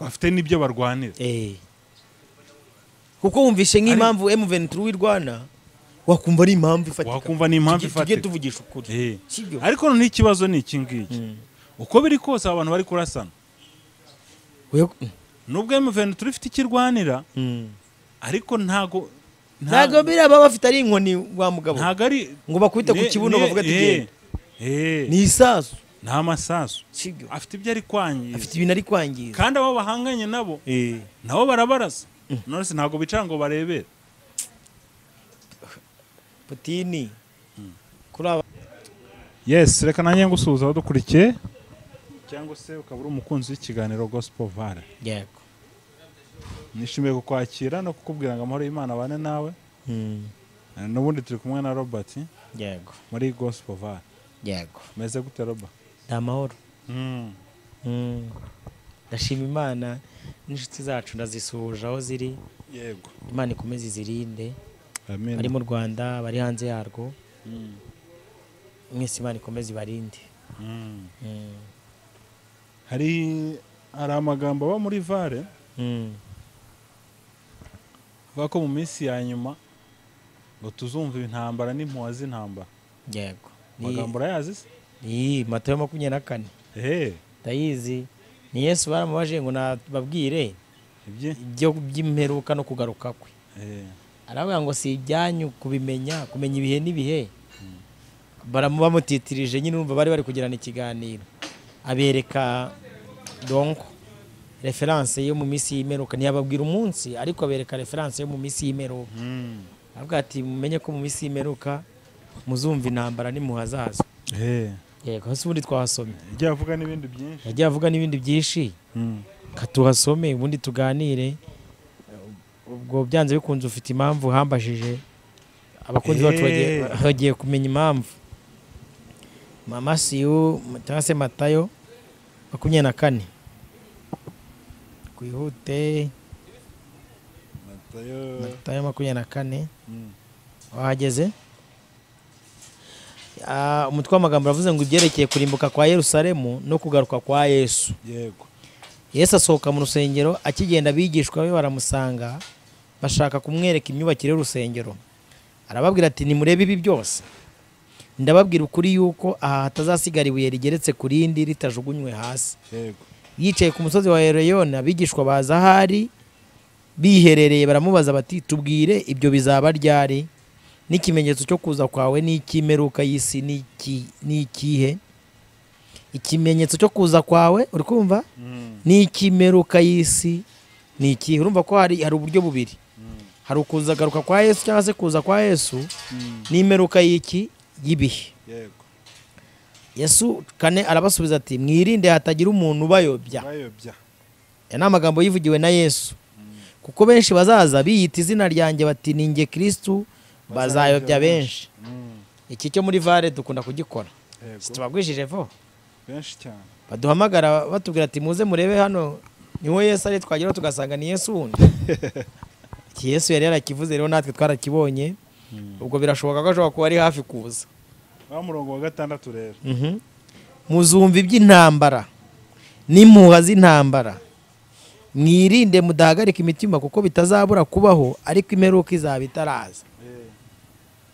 bafite n'ibyo barwanira kuko wumvise nk'impamvu M23 wirwana wakumva ari impamvu ifatika wakumva ni impamvu Tujye- tujye ifatika tuvugisha ukuri Eh. sibyo ariko noneho ikibazo ni iki ngiki uko biri kose aba bantu bari kurasana Oya- nubwo M23 ifite icyo irwanira Mm. ariko ntago ntabwo biriya baba bafite ari inkoni wa mugabo ntago ari ngo bakubite ku ne- kibuno ne- bavuga ati eh, genda eh, ni isasu nta masasu sibyo afite ibyo ari afite kwangiza ibintu ari kwangiza kandi abo bahanganye nabo Eh. nabo barabarasa nonese ntabwo bicara ngo barebere Putini kuri aba yes reka nanjye ngusuhuza abadukurikiye cyangwa se ukaba uri umukunzi w'ikiganiro gospel vara yego nishimiye kukwakira no kukubwira ngo amahoro y'imana abane nawe Mm. Eh, n'ubundi turi kumwe na robert yego muri gospel vara yego meze gute roba ni amahoro Mm. ndashima imana n'inshuti zacu ndazisuhuje aho ziri yego imana ikomeze izirinde bari amen mu rwanda bari hanze yarwo mwese imana ikomeze ibarinde Mm. Mm. hari hari amagambo aba muri vare Mm. avuga ko mu minsi ya nyuma ngo tuzumva intambara n'impuha z'intambara yego Ni- amagambo urayazi se ni matayo makumyabiri na kane ehe ndayizi ni yesu baramubaje ngo nababwire ibye ibyo by'imperuka no kugaruka kwe ehe aravuga ngo si ibyanyu kubimenya kumenya ibihe n'ibihe baramu bamutitirije nyine urumva bari bari kugirana ikiganiro abereka donko referanse yo mu minsi y'imperuka ntiyababwira umunsi ariko abereka referanse yo mu minsi y'imperuka Mm. aravuga ati mumenye ko mu minsi y'imperuka muzumva intambara n'imuhazaza ehe yego hasi ubundi twahasomye ibyo yavuga n'ibindi byinshi yagiye avuga n'ibindi byinshi Mm. katuhasome ubundi tuganire ubwo byanze bikunze ufite impamvu uhambajije abakunzi bacu bagiye- Eh. bagiye kumenya impamvu mama siyu cyangwa se matayo makumyabiri na kane twihute Matayo matayo makumyabiri na kane Mm. wahageze Ah, umutwe w'amagambo uravuze ngo ibyerekeye kurimbuka kwa yerusalemu no kugaruka kwa yesu yego yesu asohoka mu rusengero akigenda abigishwa be baramusanga bashaka kumwereka imyubakire y'urusengero arababwira ati nimurebe ibi byose ndababwira ukuri yuko aha hatazasigara ibuye rigeretse ku rindi ritajugunywe hasi yego yicaye ku musozi wa hereyoni abigishwa baza aho ari biherereye baramubaza bati tubwire ibyo bizaba ryari n'ikimenyetso cyo kuza kwawe n'icy'imperuka y'isi ni iki- ni ikihe ikimenyetso cyo kuza kwawe uri kumva Mm. n'ikimeruka y'isi ni ikihe urumva ko hari hari uburyo bubiri hari ukuza garuka kwa yesu cyangwa se kuza kwa yesu Mm. n'imeruka y'iki y'ibihe yego yesu kane arabasubiza ati mwirinde hatagira umuntu ubayobya bayobya aya ni amagambo yivugiwe na yesu kuko benshi bazaza biyita izina ryanjye bati ni nge kirisitu bazayobya benshi Mm. iki cyo muri vare dukunda kugikora si yego tubabwishije vo benshi cyane baduhamagara batubwira ati muze murebe hano niho yesu ari twageraho tugasanga ni yesu wundi iki yesu yari yarakivuze rero natwe twarakibonye ubwo birashoboka ko ashobora kuba ari hafi kuza wa murongo wa gatandatu rero Mhm. muzumva iby'intambara n'impuha z'intambara mwirinde mudahagarika imitima kuko bitazabura kubaho ariko imperuka izaba itaraza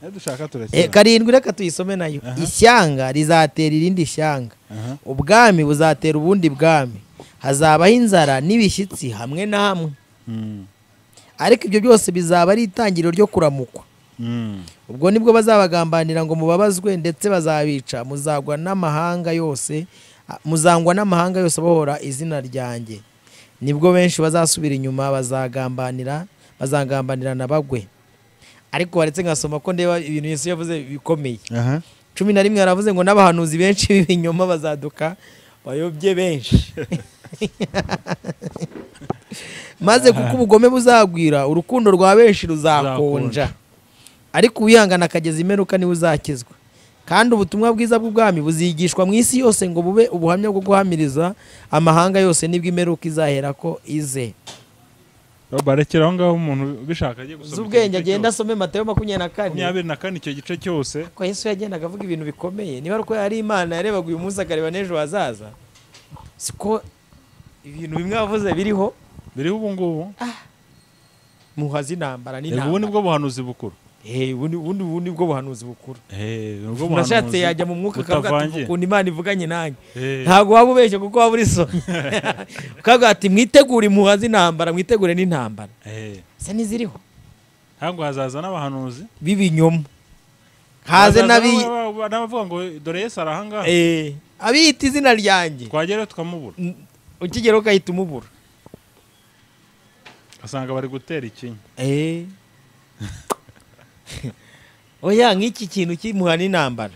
iyo dushaka Eh, turakira karindwi reka tuyisome nayo Aha. ishyanga rizatera irindi shyanga Aha. ubwami buzatera ubundi bwami hazabaho inzara n'ibishyitsi hamwe na hamwe Mm. ariko ibyo byose bizaba ari itangiriro ryo kuramukwa Mm. ubwo nibwo bazabagambanira ngo mubabazwe ndetse bazabica muzagwa n'amahanga yose a- muzangwa n'amahanga yose abohora izina ryanjye nibwo benshi bazasubira inyuma bazagambanira bazagambanirana bagwe ariko waretse ngasoma ko ndeba ibintu Yesu yavuze bikomeye aha cumi na rimwe yaravuze ngo n'abahanuzi benshi b'ibinyoma bazaduka bayobye benshi maze kuko ubugome buzagwira urukundo rwa benshi ruzakonja ariko uwihangana akageza imperuka niwe uzakizwa kandi ubutumwa bwiza bw'ubwami buzigishwa mu isi yose ngo bube ubuhamya bwo guhamiriza amahanga yose nibwo imperuka izahera ko ize roba rekera aho ngaho umuntu ubishaka ajye gusoma icyo z'ubwenge gice agenda cyose. asome matayo makumyabiri na kane makumyabiri na kane icyo gice cyose ko yesu yagendaga avuga ibintu bikomeye niba ari uko yari imana yarebaga uyu munsi akareba n'ejo hazaza siko ibintu bimwe wavuze biriho biriho ubu ngubu muha z'intambara Yego, ubu n'intambara nibwo buhanuzi bukuru Eh, ubu ni- ubu ni- ubu ni bwo buhanuzi bukuru Eh, nibwo umuntu ashatse buhanuzi yajya mu mwuka akavuga ati butavangiye. ukuntu imana ivuganye nanjye Eh, ntabwo waba ubeshye kuko waba uri so ukavuga ati mwitegure impuha z'intambara mwitegure n'intambara eh. se n'iziriho ntabwo hazaza n'abahanuzi b'ibinyoma haze Hazaza n'abi n'aba- n'abavuga ngo dore yesu ari ahangaha Eh, abiyita izina ryanjye twagerayo tukamubura Mm, ukigera ugahita umubura asanga bari gutera ikinya Eh. oya nk'iki kintu cy'imuha n'intambara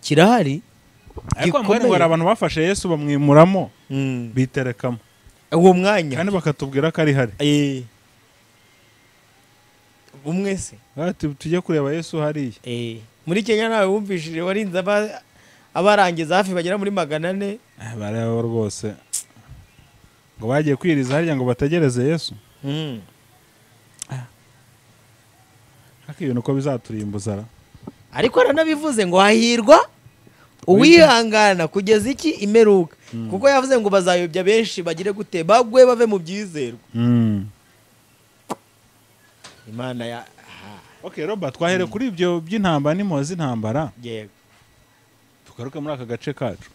kirahari ariko Gikomeye. mbere ngo hari abantu bafashe yesu bamwimuramo Mm. biterekamo uwo mwanya kandi bakatubwira ko ari hari Eh. umwe se Ati, tujye kureba yesu hariya Eh, muri kenya nawe wumvishije warinze aba- abarangiza hafi bagera muri magana ane Eh, bareba rwose ngo bagiye kwiriza hariya ngo bategereze yesu Mm. ariko ibintu uko bizaturimbuza ra. ariko aranabivuze ngo hahirwa uwihangana kugeza iki imeruka kuko yavuze ngo bazayobya benshi bagire gute bagwe bave mu byizerwa Mm. imana ya aha, ok robert twahere kuri ibyo by'intambara n'impuhwe z'intambara yego tugaruke muri aka gace kacu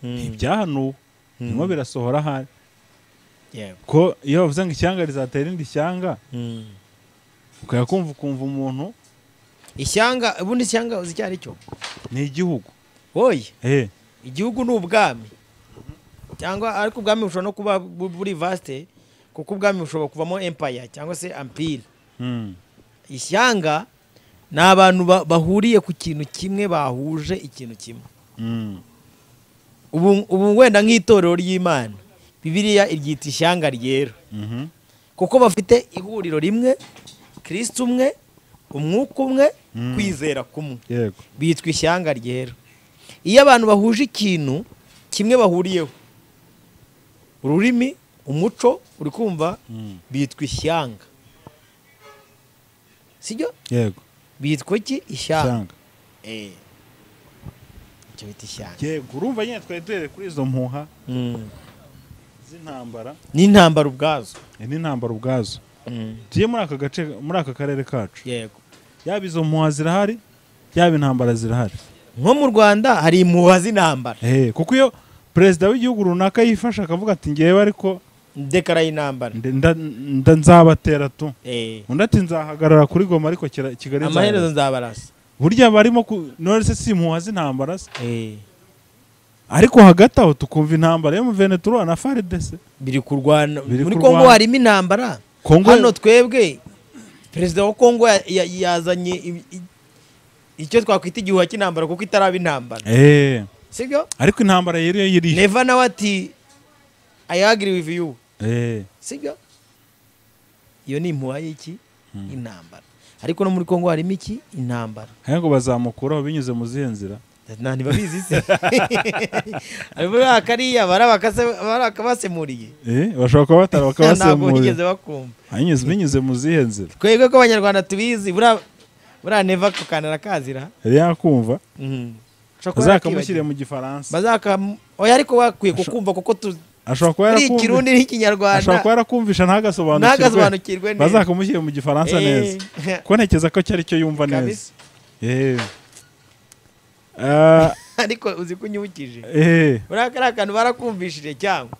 Mm, ibyahanuwe Mm. birimo birasohora ahari yego ko iyo bavuze ngo ishyanga rizatera irindi shyanga Mm. ukajya kumva ukumva umuntu ishyanga ubundi ishyanga uzi icyo ari cyo ni igihugu woye Eh, igihugu ni ubwami cyangwa ariko ubwami bushobora no kuba bu- buri vaste kuko ubwami bushobora kuvamo empire cyangwa se ampire mm. ishyanga ni abantu ba- bahuriye ku kintu kimwe bahuje ikintu kimwe Mm. ubu ubu wenda nk'itorero ry'imana bibiliya iryita ishyanga ryera Mhm. kuko bafite ihuriro rimwe kirisita umwe umwuka umwe Mm. kwizera kumwe yego bitwa ishyanga ryera iyo abantu bahuje ikintu kimwe bahuriyeho ururimi umuco uri kumva Mm. bitwa ishyanga sibyo yego bitwa iki ishyanga ishyanga Eh. icyo bita ishyanga yego urumva nyine twari duhereye kuri izo mpuha Mm. z'intambara n'intambara ubwazo Eh, n'intambara ubwazo Mm. tujye muri aka gace muri aka karere kacu yego yaba izo mpuha zirahari yaba intambara zirahari nko mu rwanda hari impuha z'intambara Eh, kuko iyo perezida w'igihugu runaka yifashe akavuga ati ngewe ariko ndekara y'intambara nde- nda- nda- nzabatera tu Eh. undi ati nzahagarara kuri goma ariko kira- kigali amaherezo nzahagarara." nzabarasa burya barimo ku- none se si impuha z'intambara se Eh. ariko hagati aho tukumva intambara yo mu venetura na faridese biri kurwana Biri muri kurwana. kongo harimo intambara kongo hano twebwe perezida wa kongo ya- ya- yazanye i- i- icyo twakwita igihuha cy'intambara kuko itaraba intambara Eh, sibyo ariko intambara yari yo yiri neva nawe ati i agree with you Eh, sibyo iyo ni impuha y'iki Mm. intambara ariko no muri kongo harimo iki intambara haya ngo bazamukuraho binyuze mu zihe nzira nta ntibabizi se ariko kariya barabakase barakabasemuriye Eh, bashobora kuba batara ntabwo bigeze bakabasemurira bakumva Hanyuze- binyuze mu zihe nzira twebwe ko abanyarwanda tubizi buriya buriya neva kukanira kazira yari yakumva Mhm. Ashobora kuba azakamushyire yarakibagiwe. mu gifaransa Bazakam- oya ariko bakwiye kukumva kuko tu- ashobora kuba ari yarakumva- ikirundi ashobora kuba n'ikinyarwanda yarakumvisha ntagasobanukirwe ntagasobanukirwe neza. bazakamushyire mu gifaransa Eh. neza ko ntekereza ko cyari cyo yumva neza Kabisa. Eh. Ah, ariko uzi ko unyibukije eh, buriya kariya kantu barakumvishije cyangwa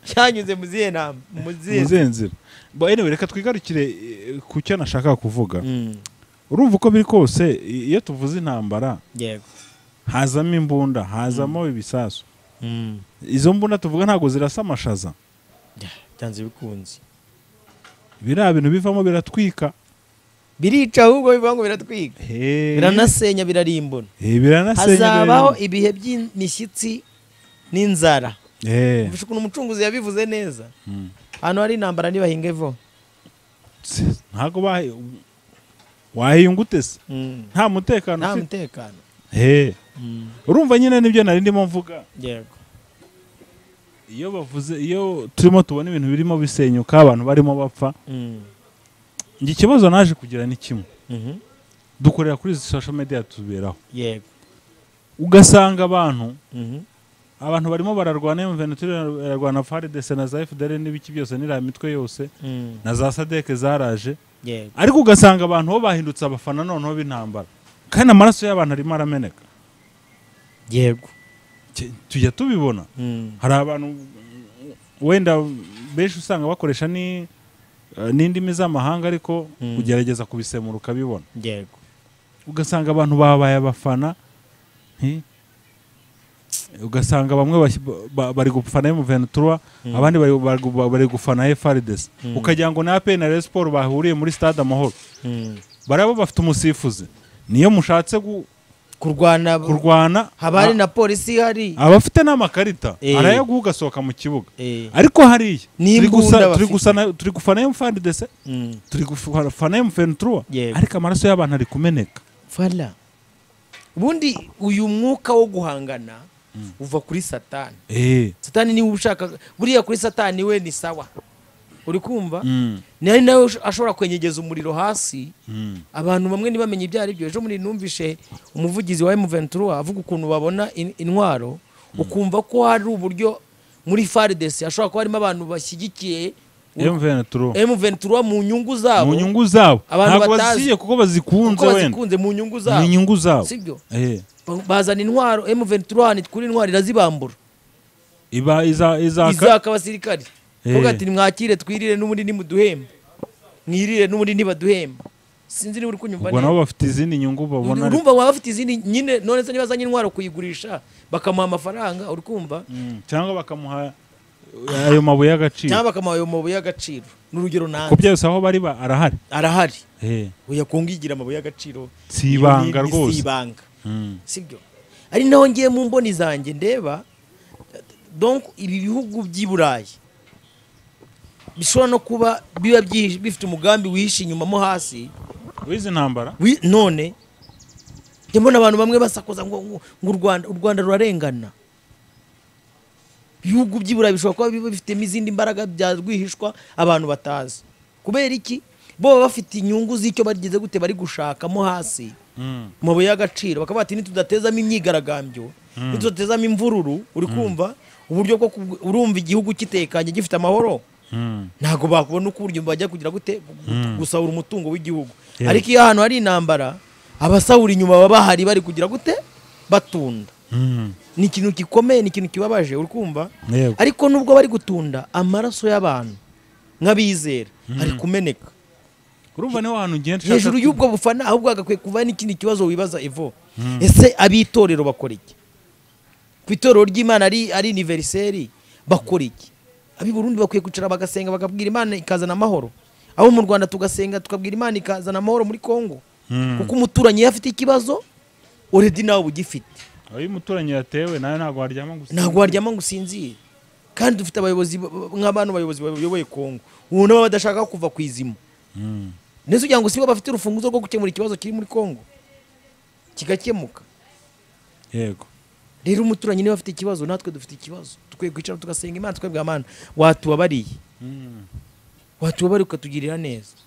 cyanyuze mu zihe nama mu mu zihe zihe nzira Bo, anyway, reka twigarukire eh, ku cyo nashaka kuvuga Mm, urumva uko biri kose i- iyo tuvuze intambara yego hazamo imbunda hazamo ibisasu Mm. izo mbunda tuvuga ntabwo zirasa amashaza Ya, byanze bikunze biriya bintu bivamo biratwika birica ahubwo bivuga ngo biratwiga biranasenya birarimbona Eh, biranasenya hazabaho biranasenya. ibihe by'imishyitsi n'inzara Eh, Mvuze ukuntu umucunguzi yabivuze neza mm. ahantu hari intambara ntibahinga ivo Tse, ntabwo bahe- wahiyunga ute se nta mutekano nta ufite mutekano Eh, urumva nyine nibyo nari ndimo mvuga yego iyo bavuze iyo turimo tubona ibintu birimo bisenyuka abantu barimo bapfa njye ikibazo naje kugira ni kimwe Mhm. dukorera kuri izi social media tuberaho yego ugasanga abantu Mhm. abantu barimo bararwana mvn irarwana faridese na za fdr n'ibiki byose n'iriya mitwe yose na za sadeke zaraje yego ariko ugasanga abantu bo bahindutse abafana noneho b'intambara kandi amaraso y'abantu arimo arameneka yego Ke- tujya tubibona Mm. hari abantu mm, wenda benshi usanga bakoresha ni eh, n'indimi z'amahanga ariko Mm. ugerageza kubisemura ukabibona yego ugasanga abantu babaye abafana nti- ugasanga bamwe bashyi- ba- bari gufana emuventura Mm. abandi bari, bari, bari gufana efaridesi Mm. ukagira ngo ni apeni na Rayon siporo bahuriye muri stade amahoro Mm. baraba bafite umusifuzi niyo mushatse gu- kurwana kurwana haba hari na polisi ihari a- abafite n'amakarita Eh. arayaguha ugasohoka mu kibuga Eh, ariko hariya Ni turi imbunda gusa- turi bafite. gusana- turi gufana emufaridesi mm. turi gufana emuventura Yego. ariko amaraso y'abantu ari kumeneka fala ubundi uyu mwuka wo guhangana uva kuri satani Eh. satani niwe ushaka buriya kuri satani we ni sawa uri kumva Mm. ni ari nawe ush- ashobora kwenyegeza umuriro hasi Mm. abantu bamwe ntibamenye ibyo ari byo ejo muri numvishe umuvugizi wa M23 avuga ukuntu babona in- intwaro ukumva ko hari uburyo muri FARDC hashobora kuba harimo abantu bashyigikiye M23 M23 mu nyungu mu zabo nyungu zabo Abantu ntabwo batazi. bazishyiriye kuko kuko bazikunze wenda bazikunze mu nyungu ni zabo inyungu zabo sibyo Eh. Ba- bazana intwaro M23 ni kuri intwaro irazibambura iba iza izaka izaka abasirikari Eh. vuga ati mwakire twirire n'ubundi nimuduhembe mwirire n'ubundi nibaduhembe sinzi niba uri kunyumva ubwo neza nabo bafite izindi nyungu babona ariko. urumva baba bafite izindi nyine none se niba azanye intwaro kuyigurisha bakamuha amafaranga uri kumva Mm. cyangwa bakamuha ayo mabuye y'agaciro cyangwa bakamuha ayo mabuye y'agaciro n'urugero ku nanjye byose aho bari ba arahari arahari Eh. oya kungigira amabuye y'agaciro Si ibanga Ni- ni- rwose. si ibanga Mm. sibyo ari naho ngiye mu mboni zanjye ndeba donc ibi bihugu by'i burayi bishobora no kuba biba byihishe- bifite umugambi wihishe inyuma mo hasi wizi ntambara wi- none njya mbona abantu bamwe basakuza ngo ngo- ngo u rwanda u rwanda rurarengana ibihugu by'i burayi bishobora kuba biba bifitemo izindi mbaraga bya rwihishwa abantu batazi kubera iki bo baba bafite inyungu z'icyo bageze gute bari gushakamo hasi Mm. mu mabuye y'agaciro bakaba bati nitudatezamo imyigaragambyo nitudatezamo imvururu uri kumva uburyo bwo kug- urumva igihugu kitekanye gifite amahoro Mm. ntabwo bakubona uko uburyo bajya kugira gute gusahura umutungo w'igihugu Yeah. ariko iyo ahantu hari intambara abasahura inyuma baba bahari bari kugira gute batunda Mm. ni ikintu gikomeye ni ikintu kibabaje uri kumva Yego. ariko nubwo bari gutunda amaraso y'abantu nk'abizera ari kumeneka urumva niho hantu ugenda ushaka hejuru y'ubwo bufana ahubwo hagakwiye kuba n'ikindi kibazo wibaza evo ese ab'itorero bakora iki ku itorero ry'imana ari ari iniveriseri bakora iki ab'i burundi bakwiye kwicara bagasenga bakabwira imana ikazana amahoro abo mu rwanda tugasenga tukabwira imana ikazana amahoro muri congo Mm. kuko umuturanyi iyo afite ikibazo oredi nawe uba ugifite aho iyo umuturanyi yatewe nawe ntabwo waryama gusa ntabwo waryama ngo usinzire kandi dufite abayobozi ba- ba- nk'abantu bayobozi bayoboye congo ubu nabo badashaka kuva ku izima Mm. ndetse ugira ngo sibo bafite urufunguzo rwo gukemura ikibazo kiri muri congo kigakemuka yego rero umuturanyi niba afite ikibazo natwe dufite ikibazo dukwiye kwicara tugasenga imana twebwe amana watubabariye Mm. watubabariye ukatugirira neza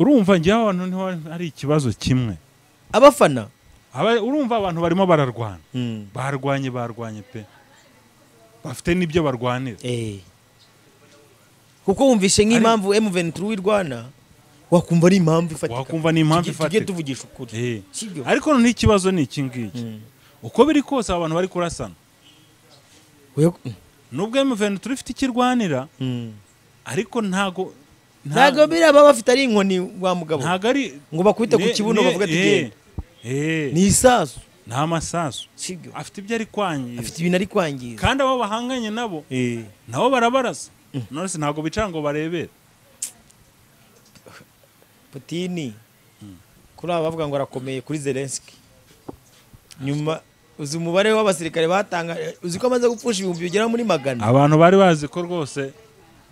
urumva njye aho hantu niho hari ikibazo kimwe abafana Aba- urumva abantu barimo bararwana barwanye barwanye pe bafite n'ibyo barwanira Eh. kuko wumvishe nk'impamvu M23 w'i Rwanda wakumva ari impamvu ifatika wakumva ni impamvu Tujye- tujye ifatika tuvugisha ukuri Eh. sibyo ariko noneho ikibazo ni iki ngiki Mm. uko biri kose aba bantu bari kurasana Oya- mm. nubwo emuveni turi ifite ikirwanira Mm. ariko ntago nta- ntabwo biriya baba bafite ari inkoni wa mugabo ntago ari ngo bakubite ku ne- kibuno ne- bavuga ati eh, genda eh, ni isasu ni amasasu sibyo afite ibyo ari kwangiza afite ibintu ari kwangiza kandi abo bahanganye nabo Eh. nabo barabarasa none se ntabwo bicara ngo barebere Putini kuri aba bavuga ngo arakomeye kuri Zelensky nyuma uzi umubare w'abasirikare batanga uzi ko amaze gupfusha ibihumbi bigera muri magana abantu bari bazi ko rwose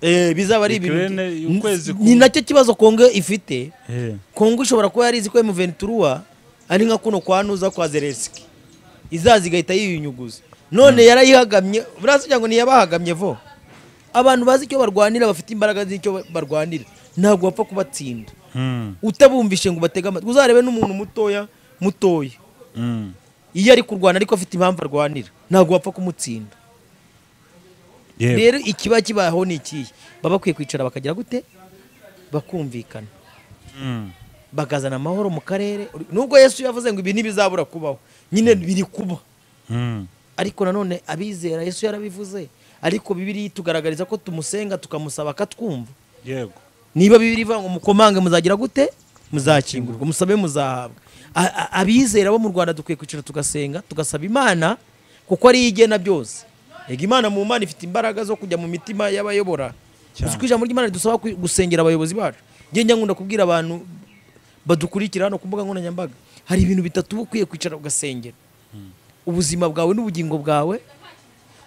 eh, bizaba ari ibintu Ukraine, ukwezi ku- ni nacyo kibazo Kongo ifite eh, Kongo ishobora kuba yarizi ko M23 ari nka kuno kwa Nuza kwa Zelensky izaza igahita yiyunyuguza none yarayihagamye buriya kugira ngo ntiyabahagamye vo abantu bazi icyo barwanira bafite imbaraga z'icyo barwanira ntabwo bapfa kubatsinda mm, utabumvishe ngo batege amatwi uzarebe n'umuntu mutoya mutoya mm, iyo ari kurwana ariko afite impamvu arwanira ntabwo wapfa kumutsinda Yego. rero ikiba kibaho ni ikihe baba bakwiye kwicara bakagira gute bakumvikana Mm. bakazana amahoro mu karere nubwo yesu yavuze ngo ibi ntibizabura kubaho nyine biri kuba Mm. ariko nanone abizera yesu yarabivuze ariko bibiri tugaragariza ko tumusenga tukamusaba akatwumva yego niba bibiri ivuga ngo mukomange muzagira gute muzakingurwa musabe muzahabwa A- a- abizera bo mu rwanda dukwiye kwicara tugasenga tugasaba imana kuko ariyo igena byose yego imana mu mana ifite imbaraga zo kujya mu mitima y'abayobora Cyane. uzi ko ijambo ry'imana ridusaba ku- gusengera abayobozi bacu njye njya nkunda kubwira abantu badukurikira hano ku mbuga nkoranyambaga hari ibintu bitatu uba ukwiye kwicara ugasengera ubuzima bwawe n'ubugingo bwawe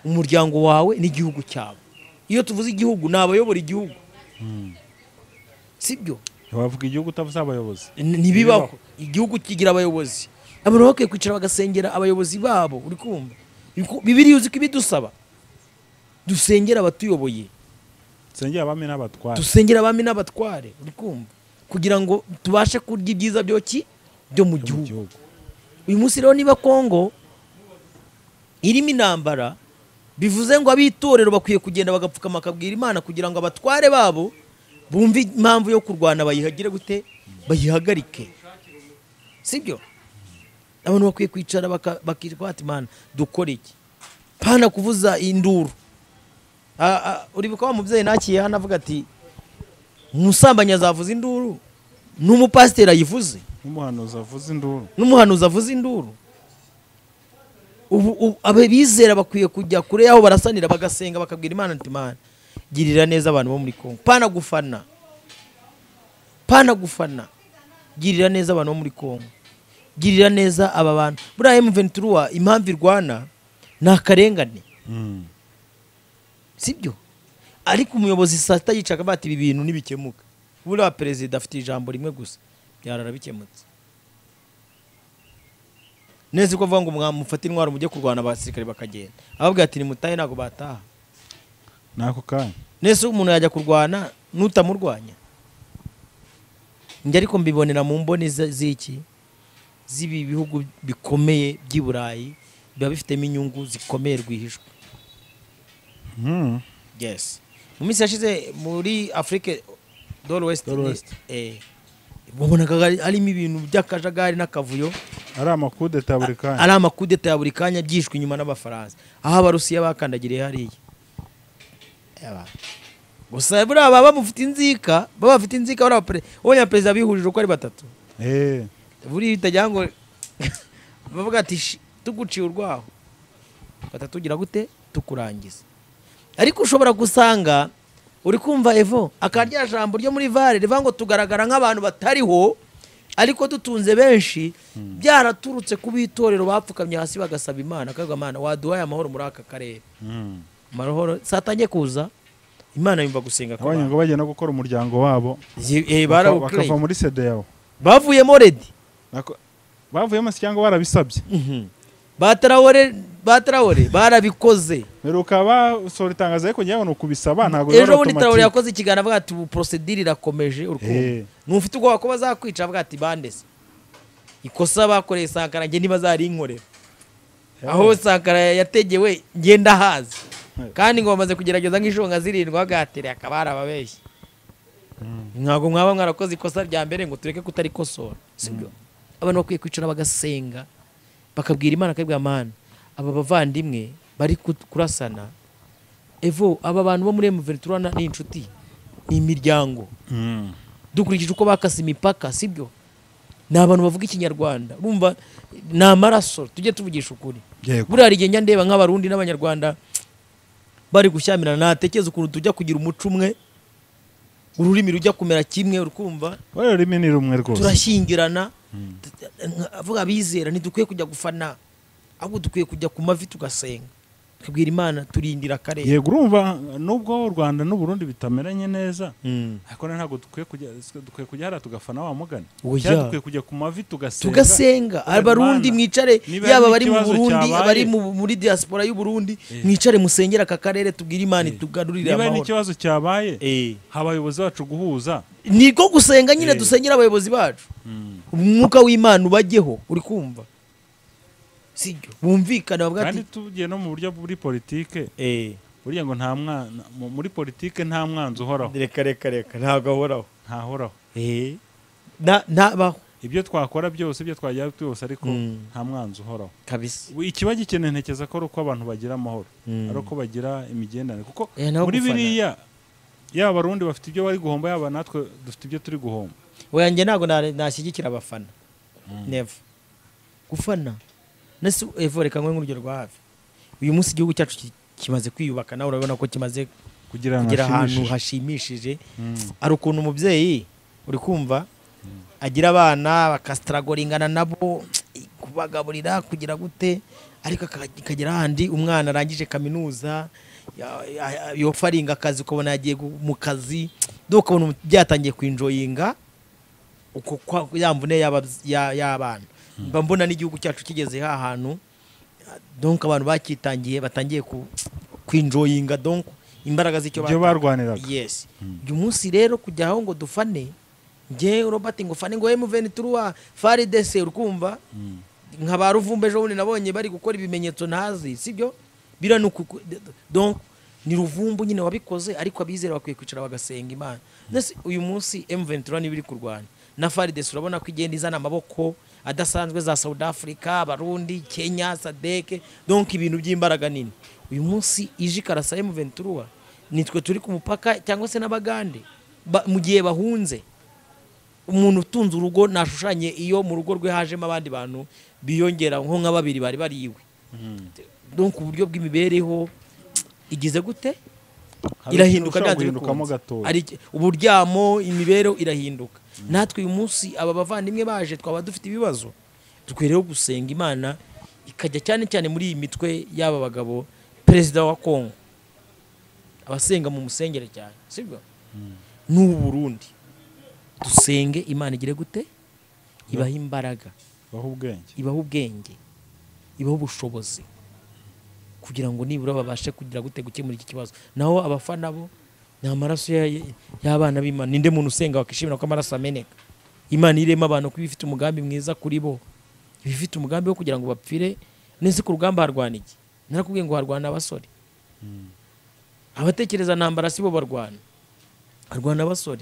umuryango wawe n'igihugu cyawe iyo tuvuze igihugu ni abayobora igihugu sibyo wavuga igihugu utavuze abayobozi N- ntibibaho igihugu kigira abayobozi abantu bakwiye kwicara bagasengera abayobozi babo uri kumva Biku- bibiriya uzi ko ibidusaba dusengera abatuyoboye nsengera abami n'abatware dusengera abami n'abatware uri kumva kugira ngo tubashe kurya ibyiza byo ki byo mu mu gihugu gihugu uyu munsi rero niba kongo irimo intambara bivuze ngo ab'itorero bakwiye kugenda bagapfukama bakabwira imana kugira ngo abatware babo bumve impamvu yo kurwana bayihagire gute bayihagarike sibyo abantu bakwiye kwicara baka- bakirwa bati imana dukore iki pana kuvuza induru Ah, ah, uribuka wa mubyeyi nakiye hano avuga ati umusambanyi azavuza induru n'umupasiteri ayivuze nk'umuhanuzi avuze induru n'umuhanuzi avuze induru ubu ubu- aba bizera bakwiye kujya kure y'aho barasanira bagasenga bakabwira imana ati imana girira neza abantu bo muri kongo pana gufana pana gufana girira neza abantu bo muri kongo girira neza aba bantu buriya emuventuruwa impamvu irwana ni akarengane Mm. sibyo ariko umuyobozi saa sita yicaga bati ibi bintu ntibikemuka buriya perezida afite ijambo rimwe gusa yarara bikemutse neza ko avuga ngo mwamufate intwaro mujye kurwana abasirikare bakagenda ababwira ati nimutahe ntabwo bataha n'ako kanya nese umuntu yajya kurwana nutamurwanya njye ariko mbibonera mu mboni ze- z'iki z'ibi bihugu bikomeye by'i burayi biba bifitemo inyungu zikomeye rwihishwa Mm. yes mu minsi yashize muri afurike dore west Dore West. wabonaga hari- harimo ibintu by'akajagari n'akavuyo ari amakudeta buri kanya ari amakudeta ya buri kanya byishwe inyuma n'abafaransa aho abarusiya bakandagiriye hariya Eba. gusa buriya baba bamufite inzika baba bafite inzika buriya perezida ubonye perezida bihurije uko ari batatu Eh, buriya bitagira ngo bavuga ati "Shi, tuguciye urwaho fata tugira gute tukurangiza ariko ushobora gusanga uri kumva evo akarya jambo ryo muri vare rivuga ngo tugaragara nk'abantu batariho ariko dutunze benshi byaraturutse ku b'itorero bapfukamye hasi bagasaba imana akavuga imana waduhaye amahoro muri aka karere mm. amahoro satangiye kuza imana yumva gusenga abanye kw'abantu ngo bajya no gukora umuryango wabo Ye- eh, baka- barawuclaim. bakava muri sede yawo bavuyemo redi Nako- bavuyemo se cyangwa barabisabye batarawore batarawore barabikoze mbere ukaba usohora itangazo ariko njyewe ni ukubisaba ntabwo ejo bundi automatique. tarawore yakoze ikiganiro avuga ati ubu porosedire irakomeje Eh. urukundo ntufite ubwoba ko bazakwica avuga ati bandese ikosa bakoreye sankara njye ntibazarinkorera aho sankara yategewe ngenda hazi Eh. kandi ngo bamaze kugerageza nk'inshonga zirindwi bagatere hakaba hari ababeshyi ntabwo mwaba mwarakoze ikosa rya mbere ngo tureke kutarikosora sibyo abantu bakwiye kwicara bagasenga bakabwira imana akabwira amana aba bavandimwe bari ku- kurasana evo aba bantu bo muri emuventura ni inshuti ni imiryango Mm. dukurikije uko bakase imipaka sibyo ni abantu bavuga ikinyarwanda urumva ni amaraso tujye tuvugisha ukuri Yego. buriya hari igihe njya ndeba nk'abarundi n'abanyarwanda bari gushyamirana natekereza ukuntu tujya kugira umuco umwe ururimi rujya kumera kimwe urukumva Wowe rurimi ni rumwe rwose turashyingirana t- nka- avuga abizera ntidukwiye kujya gufana ahubwo dukwiye kujya ku mavi tugasenga tukabwira imana turindira akarere yego urumva nubwo u rwanda n'uburundi bitameranye neza ariko rero ntabwo dukwiye kujya dukwiye kujya hariya tugafana wa mugani Oya. cyangwa dukwiye kujya ku mavi tugasenga tugasenga Imana. abarundi mwicare Niba yaba hari abari mu ikibazo burundi cyabaye. abari mu- muri diaspora y'u burundi Eh. mwicare musengere aka karere tubwire imana Eh. itugarurire niba hari amahoro n'ikibazo cyabaye Eh. haba abayobozi bacu guhuza niko gusenga nyine Eh. dusengera abayobozi bacu umwuka w'imana ubajyeho uri kumva sibyo bumvikane bavuga kandi ati tugiye no mu buryo buri politike Eh. buriya ngo nta mwana mu- muri politike nta mwanzi uhoraho reka reka reka ntabwo ahoraho ntahoraho eee Na- ntabaho ibyo twakora byose ibyo twagera byose ariko Mm. nta mwanzi uhoraho kabisa We- ikiba gikeneye ntekereza ko ari uko abantu bagira amahoro Mm. ari uko bagira imigenderanire kuko Eh, naho muri gufana. biriya yaba abarundi bafite ibyo bari guhomba yaba natwe dufite ibyo turi guhomba Oya, njye ntabwo na- nashyigikira abafana never gufana nasi evo reka nkwe nk'urugero rwa hafi uyu munsi igihugu cyacu ki- kimaze kwiyubaka nawe urabona ko kimaze kugira ngo kugera ahantu hashimishije. hashimishije Mm. hari ukuntu umubyeyi uri kumva agira abana bakasitaragolingana nabo kubagaburira kugira gute ariko aka- akagera ahandi umwana arangije kaminuza ya- ya- yopfa aringa akazi ukabona yagiye gu- mu kazi do ukabona umu- byatangiye kwinjoyinga uko kwa- ya mvune y'ababz- ya- y'abana mba mbona n'igihugu cyacu kigeze ha hantu donc abantu bakitangiye batangiye ku- kwinjoyinga donc imbaraga z'icyo ibyo batanze. barwaniraga yes Mm. uyu munsi rero kujya aho ngo dufane njye robert ngo fane ngo emuveni turuwa faridese urukumva Mm. nka ba ruvumba ejo bundi nabonye bari gukora ibimenyetso ntazi sibyo biriya ni uku donc ni ruvumbu nyine wabikoze ariko abizera bakwiye kwicara bagasenga imana Nese uyu munsi emuveni turuwa niba iri kurwanya na faridese urabona ko igenda izana amaboko adasanzwe za south africa abarundi kenya sadeke donc ibintu by'imbaraga nini uyu munsi ije ikarasa emuveni turuwa nitwe turi ku mupaka cyangwa se n'abagande Ba- mu gihe bahunze umuntu utunze urugo nashushanye iyo mu rugo rwe hajemo abandi bantu biyongera nko nka babiri bari bari iwe Mm. donc uburyo bw'imibereho igize gute Hari irahinduka ushobora byanze guhindukamo bikunze. gatoya. Hari iki- uburyamo imibereho irahinduka natwe uyu munsi aba bavandimwe baje twaba dufite ibibazo dukwiyeho gusenga imana ikajya cyane cyane muri iyi mitwe y'aba bagabo perezida wa kongo abasenga mu musengere cyane sibyo n'ubu burundi dusenge imana igire gute ibaha imbaraga baho ubwenge ibaha ubwenge ibaha ubushobozi kugira ngo nibura babashe kugira gute gukemura iki kibazo naho abafana bo ni amaraso ya- y'abana b'imana ninde muntu usenga wakishimira ko amaraso ameneka imana irema abantu kuba ifite umugambi mwiza kuri bo iba ifite umugambi wo kugira ngo bapfire nese ku rugamba harwana iki narakubwiye ngo harwana abasore abatekereza ntambara si bo barwana harwana abasore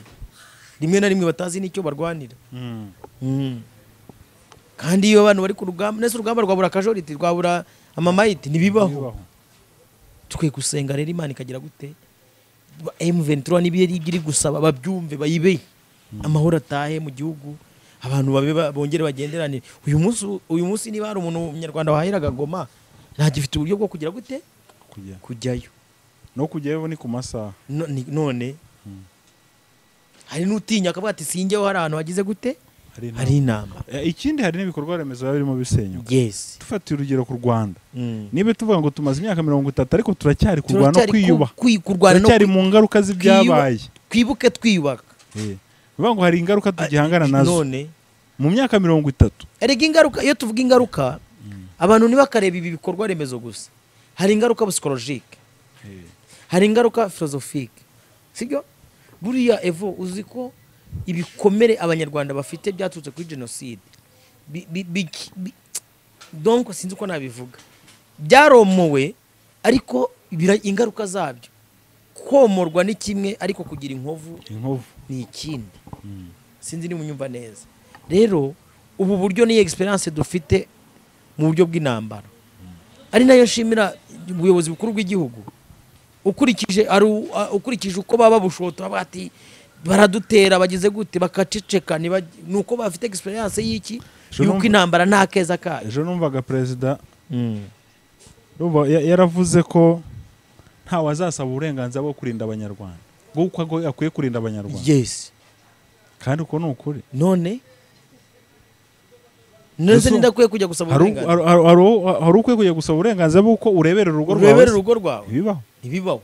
rimwe na rimwe batazi n'icyo barwanira Mm. Mm. kandi iyo abantu bari ku rugamba nese urugamba rwabura akajoriti rwabura amamayiti ntibibaho Bibaho. twe gusenga rero imana ikagira gute m23 nibiye iri gusaba babyumve bayibe amahoro atahe mu gihugu abantu babe ba- bongere bagenderane uyu munsi uyu munsi niba hari umuntu umunyarwanda wahahiraga goma ntagifite uburyo bwo kugira gute kujya kujyayo no kujyayo ni ku masaha No- ni- none Mm. hari n'utinya akavuga ati sinjyeho hari ahantu hagize gute hari inama. hari inama Eh, ikindi hari n'ibikorwa remezo biba birimo bisenyuka yes dufatiye urugero ku rwanda Mm. niba tuvuga ngo tumaze imyaka mirongo itatu ariko turacyari kurwana no Turacyari ku- kwiyubaha kwi- kurwana no turacyari kwi- mu ngaruka z'ibyabaye twibuke twiyubaka Eh, bivuga ngo hari ingaruka tugihangana nazo none mu myaka mirongo itatu erega ingaruka iyo tuvuga ingaruka abantu ntibakareba ibi bikorwa remezo gusa hari ingaruka psikologike hari ingaruka filozofike sibyo buriya evo uzi ko ibikomere abanyarwanda bafite byaturutse kuri jenoside Bi- bi- bi- bi- donc sinzi uko nabivuga byaromowe ariko bira- ingaruka zabyo komorwa ni kimwe ariko kugira inkovu inkovu ni ikindi sinzi niba unyumva neza rero ubu buryo ni egisperiyanse dufite mu buryo bw'intambara ari nayo nshimira ubuyobozi bukuru bw'igihugu ukurikije ari u- a- ukurikije uko baba babushota baba bati baradutera bageze gute bakaceceka ntibag- ni uko bafite egisperiyanse y'iki Je y'uko numva- intambara nta keza kayo ejo numvaga perezida Urumva, ya- yaravuze ko ntawe azasaba uburenganzira bwo kurinda abanyarwanda bwo uko ago- akwiye kurinda abanyarwanda yesi kandi uko ni ukuri none none Uzu- ndakwiye kujya gusaba hari u- uburenganzira hari- hari- hari u- hari ukwiye kujya gusaba uburenganzira bw'uko urebera urugo rwawe urebere urugo rwawe ibibaho ntibibaho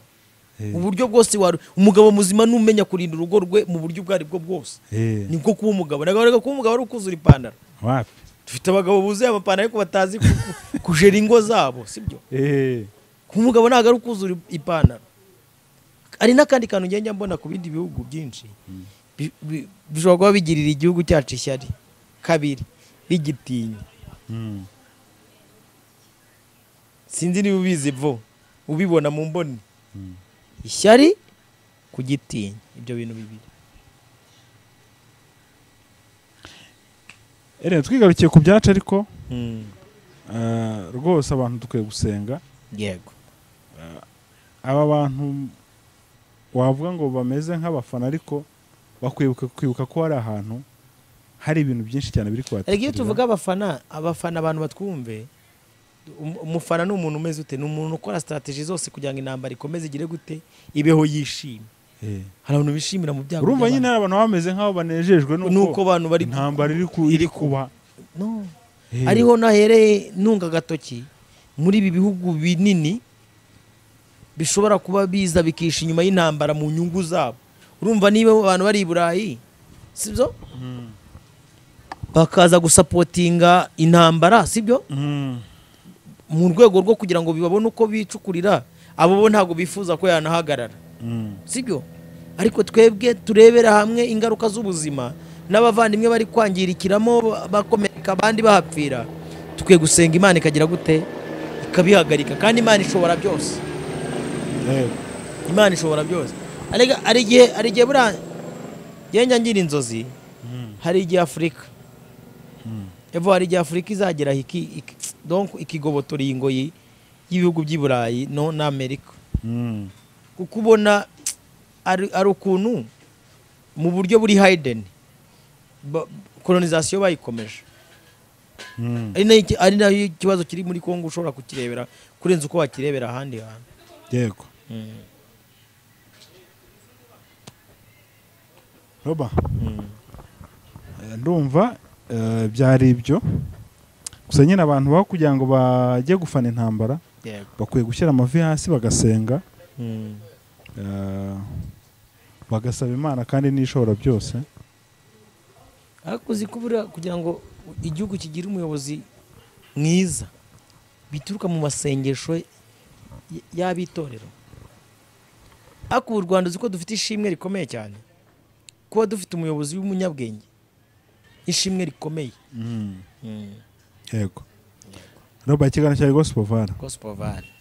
Eh. uburyo bwose waru umugabo muzima numenya kurinda urugo rwe mu buryo ubwo aribwo bwose Eh, nibwo kuba umugabo nagahoraga kuba umugabo ari ukuzura ipantaro wapi dufite abagabo buzuye amapantaro ariko batazi ku- ku- kujera ingo zabo sibyo Eh, kuba umugabo ntabwo ari ukuzura ipantaro hari n'akandi kantu ngenda mbona ku bindi bihugu byinshi bi- bi- bishobora kuba bigirira igihugu cyacu ishyari kabiri bigitinya mm, sinzi niba ubizi vo ubibona mu mboni ishyari kugitinya ibyo bintu bibiri Eren, twigarukiye ku byacu ariko eh, rwose abantu dukwiye gusenga yego aba bantu wavuga ngo bameze nk'abafana ariko bakwibuka kwibuka ko hari ahantu hari ibintu byinshi cyane biri ariko iyo kubatekereza tuvuga abafana abafana abantu batwumve um- umufana ni umuntu umeze ute ni umuntu ukora sitarateji zose kugira ngo intambara ikomeze igire gute ibeho yishimye hari abantu bishimira mu byago urumva nyine by'abandi. hari abantu bameze nk'aho banejejwe nuko nuko abantu bari intambara iri ku- iri kuba No. Eh, ariho nahereye ntunga agatoki muri ibi bihugu binini bishobora kuba biza bikisha inyuma y'intambara mu nyungu zabo urumva niba abantu bari i burayi sibyo mm, bakaza gusapotinga intambara sibyo mm, mu rwego rwo kugira ngo babone uko bicukurira abo bo ntabwo bifuza ko yanahagarara mm. sibyo ariko twebwe turebera hamwe ingaruka z'ubuzima n'abavandimwe bari kwangirikiramo ba- bakomereka abandi bahapfira tukwiye gusenga imana ikagira gute ikabihagarika kandi imana ishobora byose Yego. imana ishobora byose Arega- hari igihe hari igihe buriya njyewe njya ngira inzozi Mm, hari igihe afurika mm. evo hari igihe afurika izageraho iki- iki- donc ikigobotora iyi ngoyi y'ibihugu by'i burayi no n'amerika Mm, kuko ubona ari ari ukuntu mu buryo buri hayideni kolonizasiyo bayikomeje mm. ari nayo iki- ari nayo ikibazo kiri muri kongo ushobora kukirebera kurenza uko wakirebera ahandi hantu yego roba Mm. eh, ndumva eh, byari ibyo gusa nyine abantu baho kugira ngo bajye gufana intambara yego bakwiye gushyira amavi hasi bagasenga Mm. eh, bagasaba imana kandi n'ishobora byose ariko uzi ko buriya kugira ngo igihugu kigire umuyobozi mwiza bituruka mu masengesho y- y'abitorero ariko ubu u rwanda uzi ko dufite ishimwe rikomeye cyane kuba dufite umuyobozi w'umunyabwenge ishimwe rikomeye yego roba ikiganiro cya gospel vara gosipovare